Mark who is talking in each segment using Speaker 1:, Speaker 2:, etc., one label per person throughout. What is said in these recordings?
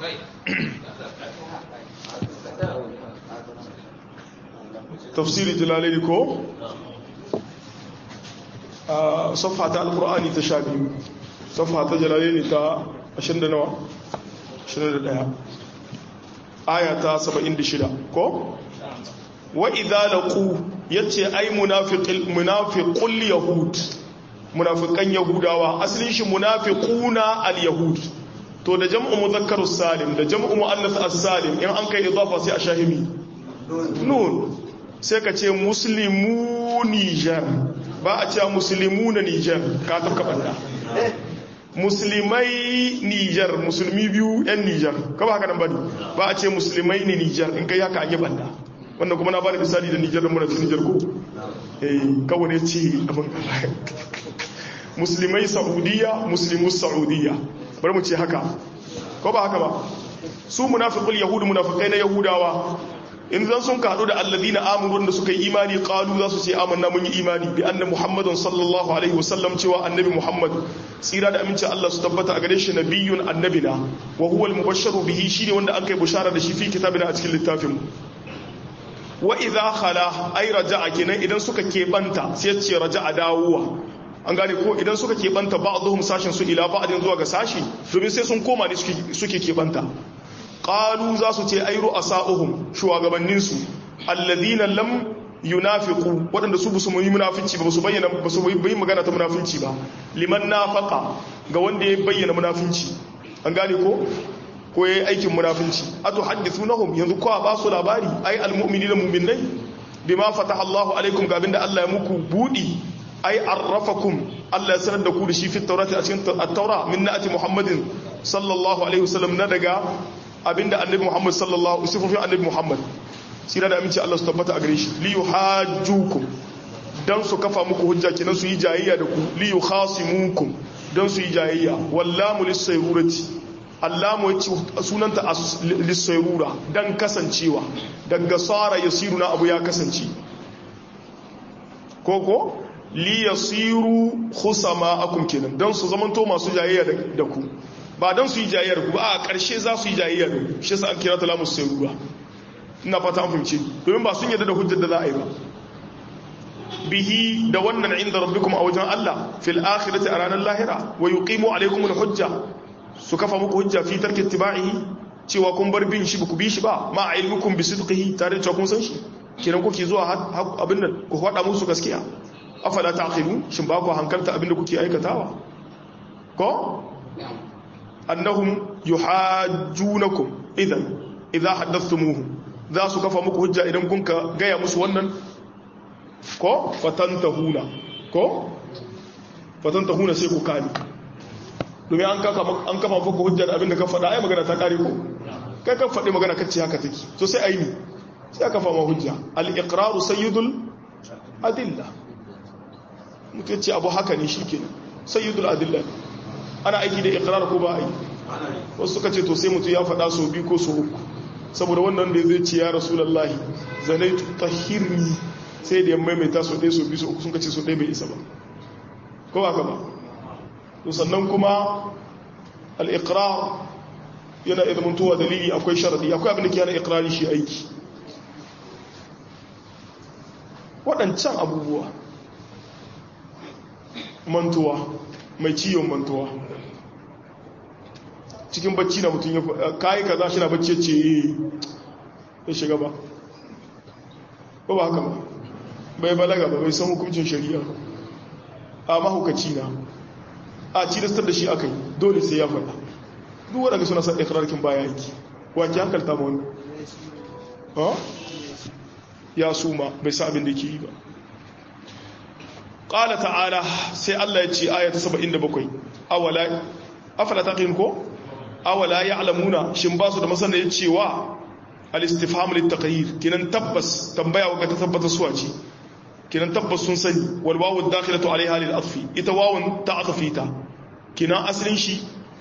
Speaker 1: tafsiri jalalaini ko a safha ta alkur'ani ta sha biyu safha ta jalalaini ta 20 da nawa 21 aya ta 76 ko wa idza laqu yace ai munafiqil munafiqul yahud munafiqan yahudawa asalin shi munafiquna al yahud to da jam'u mudhakkarus salim da jam'u muannath as-salim in an kai idafa sai a shahimi nun sai ka ce muslimu nijar ba a cewa muslimu na nijar ka tafka banda musulmai nijar musulmi biyu yan nijar ka ba haka nan bane ba a ce musulmai ne nijar in kai haka an yi banda wannan kuma na ba da misali da nijar da muna cikin nijar ko eh kawai ne ce abin musulmai saudiya muslimus saudiya bari mu ce haka ko ba haka ba su munafiqul yahudu munafikai na yahudawa in zan sun kaɗu da alladina amuru wanda suka yi imani qalu za su ce amanna mun yi imani bi anna muhammadun sallallahu alaihi wasallam cewa annabi muhammad tsira da aminci Allah su tabbata a gare shi nabiyyun annabina wa huwa al-mubashsharu bihi shine wanda an kai bushara da shi fi kitabina a cikin littafin wa idha khala ay raja'a kenan idan suka kebanta sai ya ce raja'a dawowa an gane ko idan suka kebanta ba'dhum sashin su ila ba'din zuwa ga sashi domin sai sun koma ne suke kebanta qalu za su ce ayru asa'uhum shugabanninsu alladhina lam yunafiqu wadanda su busu yi munafici ba su bayyana ba su bayyana magana ta munafici ba liman nafaqa ga wanda ya bayyana munafici an gane ko ko yayi aikin munafici atu hadithunahum yanzu ko ba su labari ai almu'minina mu'minai bima fataha Allahu alaikum ga abinda Allah ya muku budi ai arrafakum Allah ya sanar da ku da shi fi taurati a cikin at-taura min na'ati Muhammadin sallallahu alaihi wasallam na daga abinda annabi Muhammad sallallahu sifofin annabi Muhammad sira da aminci Allah su tabbata a gare shi li yuhajjukum dan su kafa muku hujja kenan su yi jayayya da ku li yukhasimukum dan su yi jayayya wallamu lisayrurati allamu yace sunanta lisayrura dan kasancewa daga sara yasiruna abu ya kasance koko li yasiru khusama'akum kenan dan su zamanto masu jayayya da ku ba don su yi jayayyar ku ba a ƙarshe za su yi jayayyar ku shi sa an kira ta lamus sai ruwa ina fata an fahimci domin ba sun yadda da hujjar da za a yi ba bihi da wannan inda rabbikum a wajen Allah fil akhirati a ranar lahira wa yuqimu alaykum al hujja su kafa muku hujja fi tarki ittiba'ihi cewa kun bar bin shi ku bi shi ba ma ilmukum bi sidqihi tare da kun san shi kiran kuke zuwa abin nan ku faɗa musu gaskiya afala taqilu shin ba ku hankalta abin da kuke aikatawa ko annahum yuhajjunakum idan idza haddathumuhu za su kafa muku hujja idan kun ka gaya musu wannan ko fatantahuna ko fatantahuna sai ku kani domin an kafa an kafa muku hujja da abinda ka faɗa ai magana ta kare ko kai ka faɗi magana kace haka take to sai ai ni sai aka fama hujja al-iqraru sayyidul adilla mutum ce abu haka ne shikenan sayyidul adilla ana aiki da iqrar ko ba aiki wasu suka ce to sai mutum ya faɗa so biyu ko so uku saboda wannan da zai ce ya rasulullahi zanaitu tahirni sai da ya maimaita so ɗaya so biyu so uku sun kace so ɗaya bai isa ba ko ba ka ba to sannan kuma al-iqrar yana idan mutuwa dalili akwai sharadi akwai abin da ke yana iqrari shi aiki waɗancan abubuwa mantuwa mai ciwon mantuwa cikin bacci na mutum ya kayi kaza shi na bacci ce ya shiga ba ba ba haka ba bai balaga ba bai san hukuncin shari'a a mahaukaci na a cilistar da shi aka yi dole sai ya faɗa duk waɗanda suna san ikirarkin baya yake wake hankalta ma wani ya suma bai sa abin da ke yi ba ƙala ta'ala sai Allah ya ce ayata 77 awala afala taqin ko awala ya'lamuna shin ba su da masana ya cewa al-istifham lit-taqrir kinan tabbas tambaya wa ta tabbata suwa ce kinan tabbas sun sani wal wawu dakhilatu alaiha lil atfi ita wawun ta'atfita kinan asalin shi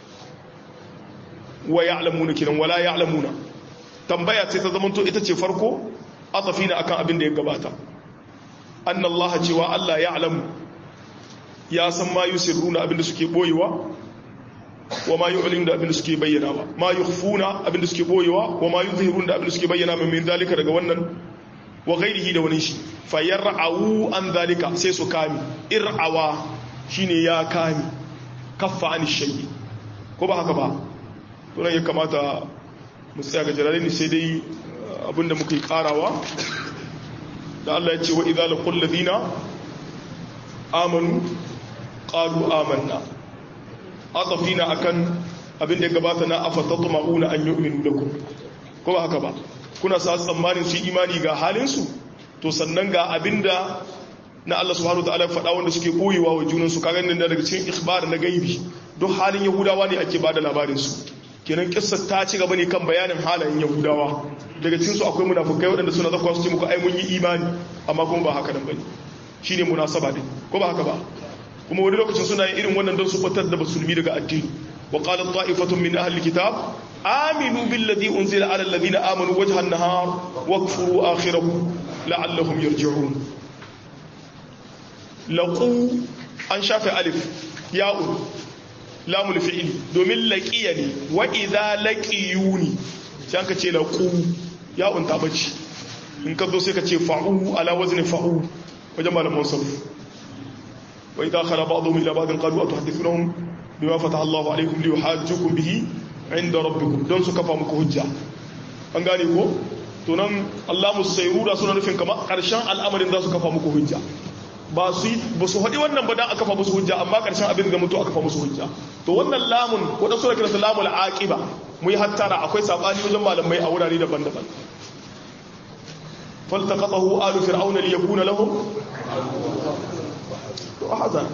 Speaker 1: wa ya'lamuna kinan wala ya'lamuna tambaya sai ta zamanto ita ce farko atafina akan abin da ya gabata anna Allah cewa Allah ya alamu ya san ma yusirruna abinda suke boyewa wa ma yu'linu da abin da suke bayyanawa ma yukhfuna abin da suke boyewa wa ma yuzhirun da abin da suke bayyana min zalika daga wannan wa ghairihi da wani shi fayar'awu an zalika sai su kami ir'awa shine ya kami kaffa an shay'i ko ba haka ba to nan ya kamata mu tsaya ga jalalini sai dai abinda muka yi karawa da Allah ya ce wa idza laqul ladina amanu qalu amanna atafina akan abinda ya gabata na afatatma'una an yu'minu lakum ko ba haka ba kuna sa tsammanin su imani ga halinsu to sannan ga abinda na Allah subhanahu wataala faɗa wanda suke koyewa wa junansu kaga nan daga cikin ikhbar na gaibi duk halin yahudawa ne ake bada labarin su kenan kissa ta ci gaba ne kan bayanin halayen yahudawa daga cikin su akwai munafukai waɗanda suna zakwa su ce muku ai mun yi imani amma kuma ba haka nan bane shine munasaba din ko ba haka ba kuma wani lokacin suna yin irin wannan don su fitar da musulmi daga addini wa qalat ta'ifatun min ahli kitab آمنوا بالذي أنزل على الذين آمنوا وجه النهار واكفروا آخره لعلهم يرجعون لقوا أن شاف ألف ياء لام الفعل دومين لقيني وإذا لقيوني سيانك تي لقوا ياء تابتش إن كذو سيكا تي فعو على وزن فعو وجمع المنصف وإذا خلا بعضهم إلى بعض قالوا أتحدثونهم بما فتح الله عليكم ليحاجوكم به inda rabbikum don su kafa muku hujja an gane ko to nan Allah musayrura suna nufin kamar karshen al'amarin za su kafa muku hujja ba su ba su haɗi wannan ba dan aka kafa musu hujja amma karshen abin da mutu aka kafa musu hujja to wannan lamun wadda suna kiransa lamul aqiba mu yi hattara akwai sabani wajen malamai a wurare daban-daban faltaqatahu alu fir'auna liyakuna lahum to hazan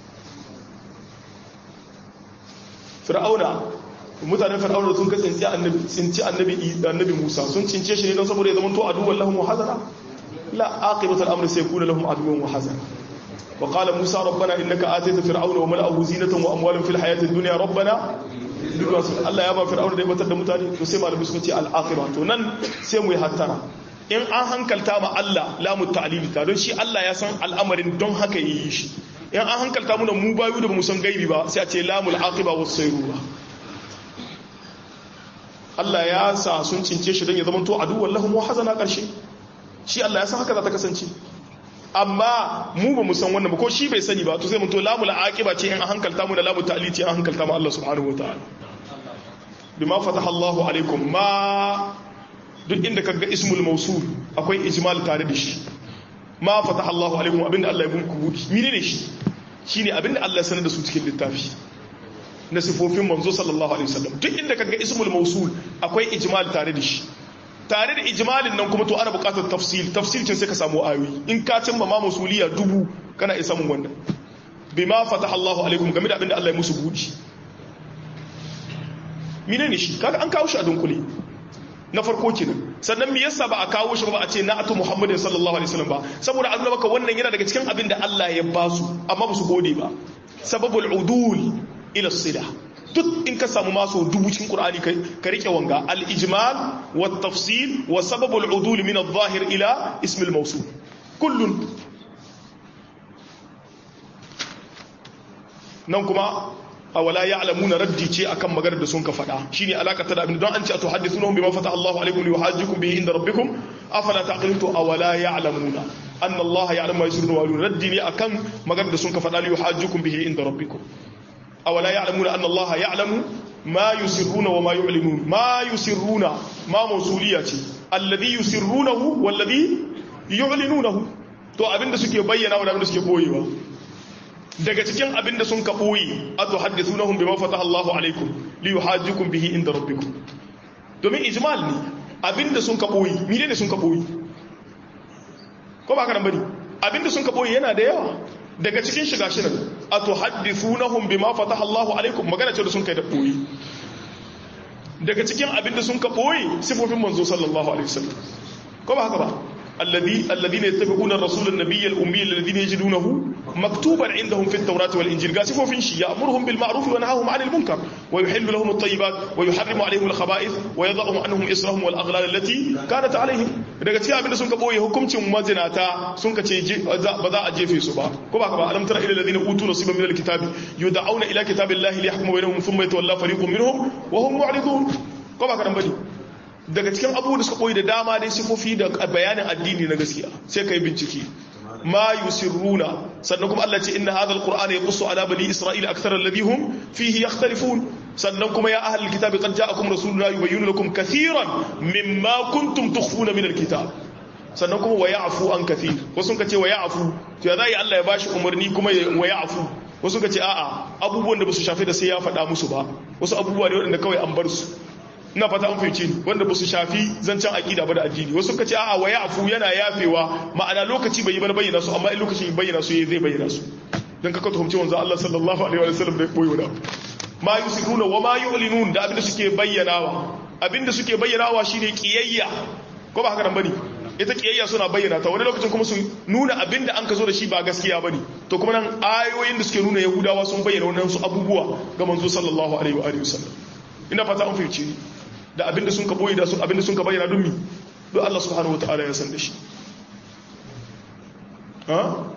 Speaker 1: fir'auna mutanen fir'auna sun ka tsinci annabi tsinci annabi annabi Musa sun cince shi ne don saboda ya zama to aduwwan lahum wa hazana la aqibatu al-amr sayakunu lahum aduwwan wa hazana wa qala Musa rabbana innaka atayta fir'auna wa mala'ahu zinatan wa amwalan fil hayati ad-dunya rabbana Allah ya ba fir'auna da ya batar da mutane to sai malami suka ce al-akhirah to nan sai mu yi hattara in an hankalta ma Allah lamu ta'lili ta don shi Allah ya san al'amarin don haka yi shi in an hankalta mu mu bayu da mu san gaibi ba sai a ce lamul aqiba was sayrura Allah ya sa sun cince shi don ya zama to aduwwan lahum wa hazana karshe shi Allah ya san haka za ta kasance amma mu ba mu san wannan ba ko shi bai sani ba to sai mun to lamul aqiba ce in an hankalta mu da lamul ta'lili ce an hankalta mu Allah subhanahu wataala bima fataha Allahu alaikum ma duk inda kaga ismul mausul akwai ijmal tare da shi ma fataha Allahu alaikum abinda Allah ya bunku budi mine ne shi shine abinda Allah ya sanar da su cikin littafi na sifofin manzo sallallahu alaihi wasallam duk inda kaga ismul mausul akwai ijmal tare da shi tare da ijmalin nan kuma to ana buƙatar tafsil tafsil cin sai ka samu ayoyi in ka cimma ma mausuliya dubu kana iya samun wannan bima fataha Allahu alaikum game da abinda Allah ya musu budi mine ne shi kaga an kawo shi a dunkule na farko kenan sannan me yasa ba a kawo shi ba a ce na atu muhammadin sallallahu alaihi wasallam ba saboda an maka wannan yana daga cikin abin da Allah ya ba su amma ba su gode ba sababul udul ila sila duk in ka samu maso dubu cikin qur'ani kai ka rike wanga al ijmal wa tafsil wa sababul udul min al zahir ila ism al mawsul kullun nan kuma awala ya'lamuna raddi ce akan maganar da sun ka faɗa shine alaka ta da abin don an ce to hadithunhum bima fata Allahu alaikum li yuhajjukum bihi inda rabbikum afala taqilun to awala ya'lamuna anna Allah ya'lamu ma yusirruna wa yulun raddi ne akan maganar da sun ka faɗa li yuhajjukum bihi inda rabbikum awala ya'lamuna anna Allah ya'lamu ma yusirruna wa ma yu'linun ma yusirruna ma mawsuliya ce alladhi yusirrunahu walladhi yu'linunahu to abinda suke bayyana wa abinda suke boyewa daga cikin abinda sun ka ɓoye a to haddisu na hun bima fata Allahu alaikum li yuhajjukum bihi inda rabbikum domin ijmal ne abinda sun ka ɓoye mine ne sun ka ɓoye ko ba ka nan bane abinda sun ka ɓoye yana da yawa daga cikin shiga shi nan a to haddisu na hun bima fata Allahu alaikum magana ce da sun kai da ɓoye daga cikin abinda sun ka ɓoye sifofin manzo sallallahu alaihi wasallam ko ba haka ba الذي الذين يتبعون الرسول النبي الأمي الذين يجدونه مكتوبا عندهم في التوراة والإنجيل قاسفوا في شيء يأمرهم بالمعروف وينهاهم عن المنكر ويحل لهم الطيبات ويحرم عليهم الخبائث ويضعهم عنهم إصرهم والأغلال التي كانت عليهم daga cikin abin da sun ka boye hukuncin mazinata sun ka ce ba za a jefe su ba ko ba ka ba alam tara ila alladhina utu nasiban min alkitabi yud'auna ila kitabillahi liyahkuma bainahum thumma yatawalla fariqun minhum wa hum mu'ridun ko ba ka dan bane daga cikin abubuwan da suka koyi da dama dai sifofi da bayanin addini na gaskiya sai ka yi bincike ma yusirruna sannan kuma Allah ce inna hadha alqur'ana yaqussu ala bani isra'ila akthar alladhi hum fihi yakhtalifun sannan kuma ya ahlul kitabi qad ja'akum rasuluna yubayyinu lakum kathiran mimma kuntum tukhfuna min alkitab sannan kuma wa ya'fu an kathir wasu ka ce wa ya'fu to ya zai Allah ya bashi umarni kuma wa ya'fu wasu ka ce a'a abubuwan da ba su shafe da sai ya faɗa musu ba wasu abubuwa ne waɗanda kawai an bar su ina fata an fahimci wanda ba su shafi zancen aƙida ba da addini wasu ka ce a'a wa ya'fu yana yafewa ma'ana lokaci bai yi ba bayyana su amma in lokacin bayyana su zai bayyana su dan kaka tuhumci wanzu Allah sallallahu alaihi wa sallam bai boye wani ma yusiruna wa ma yu'linun da abinda suke bayyanawa abinda suke bayyanawa shine kiyayya ko ba haka nan bane ita kiyayya suna bayyana ta wani lokacin kuma su nuna abinda an ka zo da shi ba gaskiya bane to kuma nan ayoyin da suke nuna yahudawa sun bayyana wannan su abubuwa ga manzo sallallahu alaihi wa alihi wasallam ina fata an fahimci ni da abinda sun ka boye da su abinda sun ka bayyana don mi don Allah subhanahu wataala ya san da shi ha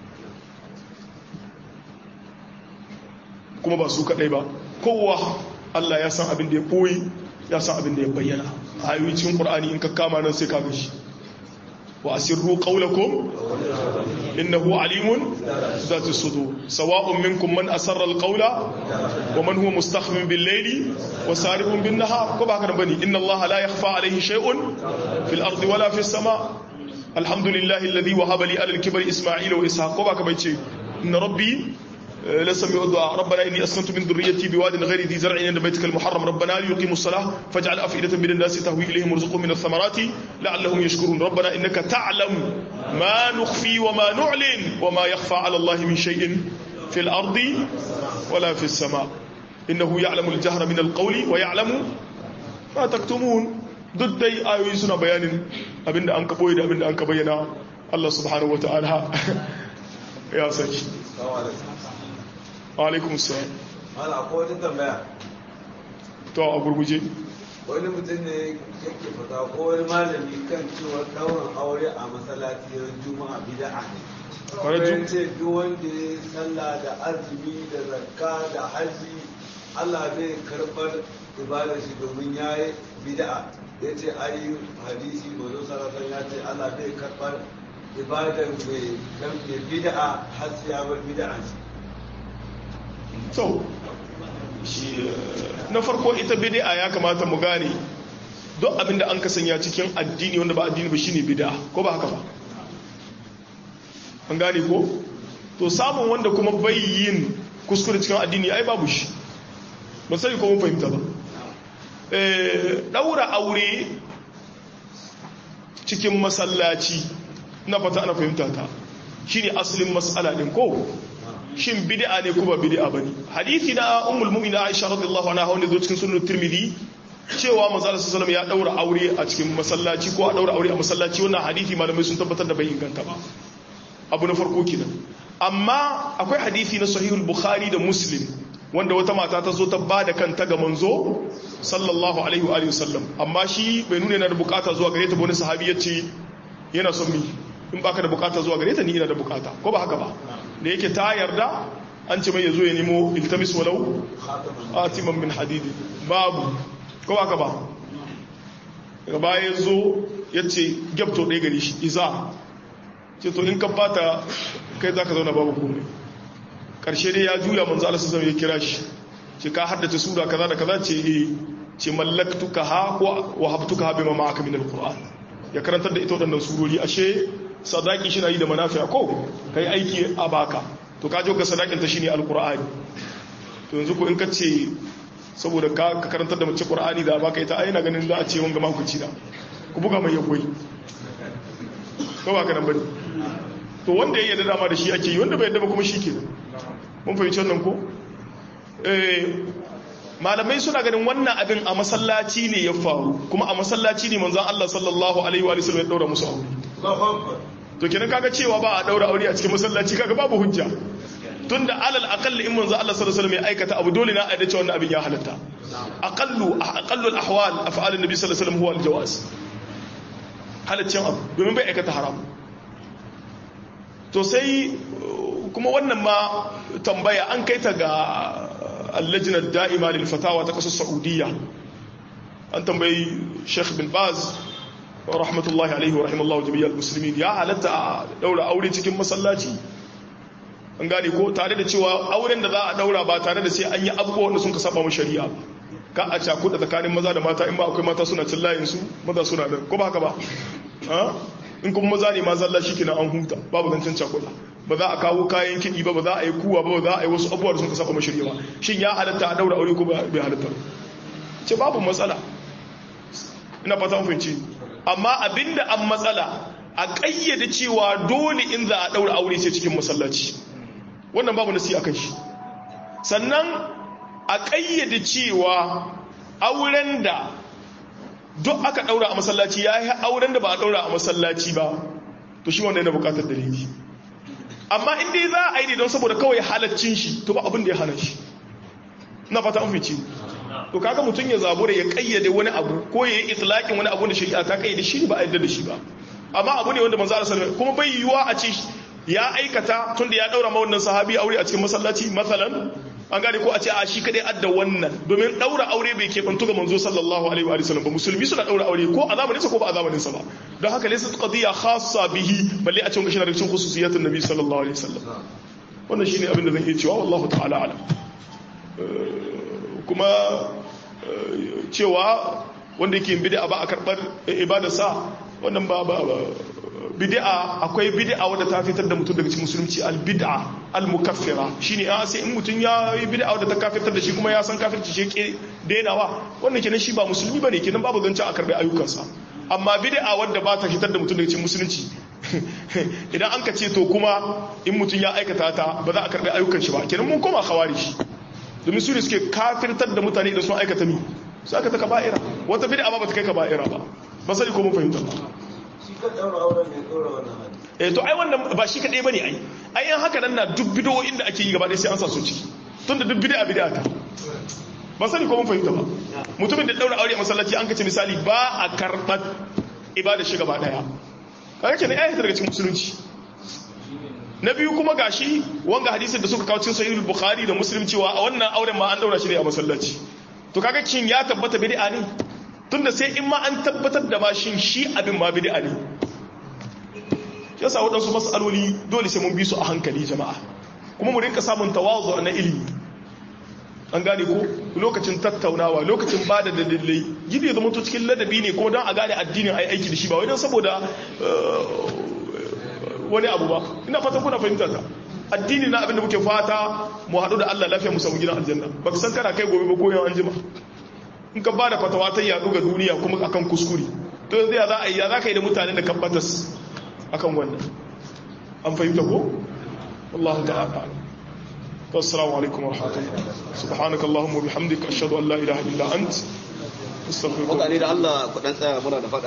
Speaker 1: kuma ba su kadai ba kowa Allah ya san abin da ya boye ya san abin da ya bayyana ayoyi cikin Qur'ani in ka kama nan sai ka ga shi wa asirru qawlakum innahu alimun zati sudur sawa'un minkum man asarra alqawla wa man huwa mustakhfin bil layli wa sarihun bin nahar ko ba haka bane inna allaha la yakhfa alayhi shay'un fil ardi wala fis sama alhamdulillahi alladhi wahaba li ala al-kibri isma'ila wa ishaq ko ba ka bace inna rabbi لسمع الدعاء ربنا إني أسكنت من ذريتي بواد غير ذي زرع عند بيتك المحرم ربنا ليقيموا الصلاة فاجعل أفئدة من الناس تهوي إليهم وارزقهم من الثمرات لعلهم يشكرون ربنا إنك تعلم ما نخفي وما نعلن وما يخفى على الله من شيء في الأرض ولا في السماء إنه يعلم الجهر من القول ويعلم ما تكتمون ضد دai ayoyi suna bayanin abinda an ka boye da abinda an ka bayyana Allah subhanahu wataala ya saki alaikum salam
Speaker 2: mala ko wata tambaya
Speaker 1: to a gurguje
Speaker 2: wani mutum ne yake fata ko wani malami kan cewa daurin aure a masallaci ran juma'a bid'a ne
Speaker 1: Wani
Speaker 2: wani
Speaker 1: jum-
Speaker 2: ce duk wanda ya sallah da azumi da zakka da haji Allah zai karbar ibadar shi domin ya yi bid'a ya ce ayi hadisi mazo sarrafa ya ce Allah zai karbar ibadar mai dan mai bid'a har sai ya bar bid'a shi
Speaker 1: so shi na farko ita bid'a ya kamata mu gane duk abinda an kasanya cikin addini wanda ba addini ba shine bid'a ko ba haka ba an gane ko to samun wanda kuma bai yin kuskure cikin addini ai babu shi ba sai ko mun fahimta ba eh daura aure cikin masallaci na fata ana fahimta ta shine asalin mas'ala din ko shin bid'a ne ko ba bid'a bane hadisi na ummul mu'minin Aisha radiyallahu anha wanda zo cikin sunan Tirmidhi cewa manzo Allah sallallahu ya daura aure a cikin masallaci ko a daura aure a masallaci wannan hadisi malamai sun tabbatar da bai inganta ba abu na farko kenan amma akwai hadisi na sahihul bukhari da muslim wanda wata mata ta zo ta ba da kanta ga manzo sallallahu alaihi wa alihi wasallam amma shi bai nuna yana da bukata zuwa gare ta ba wani sahabi yace yana son mi in baka da bukata zuwa gare ta ni ina da bukata ko ba haka ba da yake ta yarda an ce mai yazo ya nemo iltamis walau atiman min hadidi babu ko ba haka ba daga baya yazo yace gyabto ɗaya gare shi iza ce to in ka bata kai zaka zauna babu komai karshe dai ya juya manzo Allah sallallahu ya kira shi ce ka haddace sura kaza da kaza ce eh ce mallaktuka ha ko wahabtuka ha bima ma'aka min alquran ya karantar da ita wadannan surori ashe sadaki shi na yi da manafi'a ko kai aiki a baka to ka jo ka sadakin ta shine alqur'ani to yanzu ko in ka ce saboda ka ka karantar da mace qur'ani da baka ita ai na ganin za a ce wanga makuci da ku buga mai yakwai ko ba ka nan bane to wanda ya yarda dama da shi ake yi wanda bai yarda ba kuma shi kenan mun fahimci wannan ko malamai suna ganin wannan abin a masallaci ne ya faru kuma a masallaci ne manzon Allah sallallahu alaihi wa sallam ya daura musu aure to kenan kaga cewa ba a daura aure a cikin masallaci kaga babu hujja tunda alal aqall in manzo Allah sallallahu alaihi wasallam ya aikata abu dole na aida cewa wannan abin ya halatta aqallu aqallu al ahwal af'al an-nabi sallallahu alaihi wasallam huwa al-jawaz halaccin abu domin bai aikata haram to sai kuma wannan ma tambaya an kai ta ga allajinar da'ima lil fatawa ta kasar saudiya an tambayi sheikh bin baz rahmatullahi alaihi wa rahimallahu jami'ar musulmi ya halatta a daura aure cikin masallaci an gane ko tare da cewa auren da za a daura ba tare da sai an yi abubuwa wanda sun ka saba mu shari'a ka a cakuɗa tsakanin maza da mata in ba akwai mata suna cin layinsu maza suna da ko ba haka ba in kuma maza ne ma zalla shi kina an huta babu zancen cakuɗa ba za a kawo kayan kiɗi ba ba za a yi kuwa ba ba za a yi wasu abubuwa da sun ka saba mu shari'a ba shin ya halatta a daura aure ko bai halatta ce babu matsala ina fata mun fahimci amma abinda an matsala a ƙayyade cewa dole in za a daura aure sai cikin masallaci wannan babu nasi akan shi sannan a ƙayyade cewa auren da duk aka ɗaura a masallaci ya yi auren da ba a ɗaura a masallaci ba to shi wanda yana buƙatar dalili amma inda za a yi don saboda kawai halaccin shi to ba abin da ya hana shi na fata an fice to kaga mutum ya zabura ya ƙayyade wani abu ko ya yi itlaqin wani abu da shari'a ta ƙayyade shi ba a yarda da shi ba amma abu ne wanda manzo Allah sallallahu kuma bai yiwuwa a ce ya aikata tunda ya daura ma wannan sahabi aure a cikin masallaci masalan an gane ko a ce a shi kadai adda wannan domin daura aure bai kebantu ga manzo sallallahu alaihi wa sallam ba musulmi suna daura aure ko a zamanin sa ko ba a zamanin sa ba don haka laysa qadiya khassa bihi balle a cikin gashin cikin khususiyatun nabi sallallahu alaihi wasallam wannan shine abin da zan iya cewa wallahu ta'ala alam kuma cewa wanda yake bid'a ba a karbar ibadarsa wannan ba ba bid'a akwai bid'a wadda ta fitar da mutum daga cikin musulunci al-bid'a al-mukaffira shine a sai in mutum ya yi bid'a wadda ta kafirtar da shi kuma ya san kafirci shi ke dainawa wannan kenan shi ba musulmi bane kenan babu zancen a karbi ayyukansa amma bid'a wadda ba ta fitar da mutum daga cikin musulunci idan an ka ce to kuma in mutum ya aikata ta ba za a karbi ayyukan shi ba kenan mun koma khawarij domin su ne suke kafirtar da mutane idan sun aikata mi su aka ta kaba'ira wata bid'a ba ba ta kai kaba'ira ba ba sai ko mun fahimta ba eh to ai wannan ba shi kadai bane ai ai yan haka nan na duk bid'o'in da ake yi gaba ɗaya sai an sa su ciki tunda duk bid'a bid'a ta ba sani ko mun fahimta ba mutumin da daura aure a masallaci an kace misali ba a karɓar ibada shi gaba ɗaya kaga kenan ai daga cikin musulunci na biyu kuma gashi wanga hadisin da suka kawo cikin sahihul bukhari da muslim cewa a wannan auren ma an daura shi ne a masallaci to kaga kin ya tabbata bid'a ne tunda sai in ma an tabbatar da bashin shi abin ma bid'a ne yasa waɗansu matsaloli dole sai mun bi su a hankali jama'a kuma mu rinka samun tawazu na ilimi an gane ko lokacin tattaunawa lokacin ba da dalilai gidi ya zama to cikin ladabi ne kuma don a gane addinin ai aiki da shi ba wai don saboda wani abu ba ina fata kuna fahimta ta addini na abin da muke fata mu haɗu da Allah lafiya mu samu gidan aljanna ba ka san kana kai gobe ba ko yau an jima in ka ba da fatawa ta yaɗu ga duniya kuma akan kuskure to yanzu ya za a yi ya za ka yi da mutanen da kan batas akan wannan an fahimta ko wallahu ta'ala assalamu alaikum wa rahmatullahi subhanaka allahumma bihamdika ashhadu an la ilaha illa ant astaghfiruka
Speaker 3: mutane da Allah ku dan tsaya muna da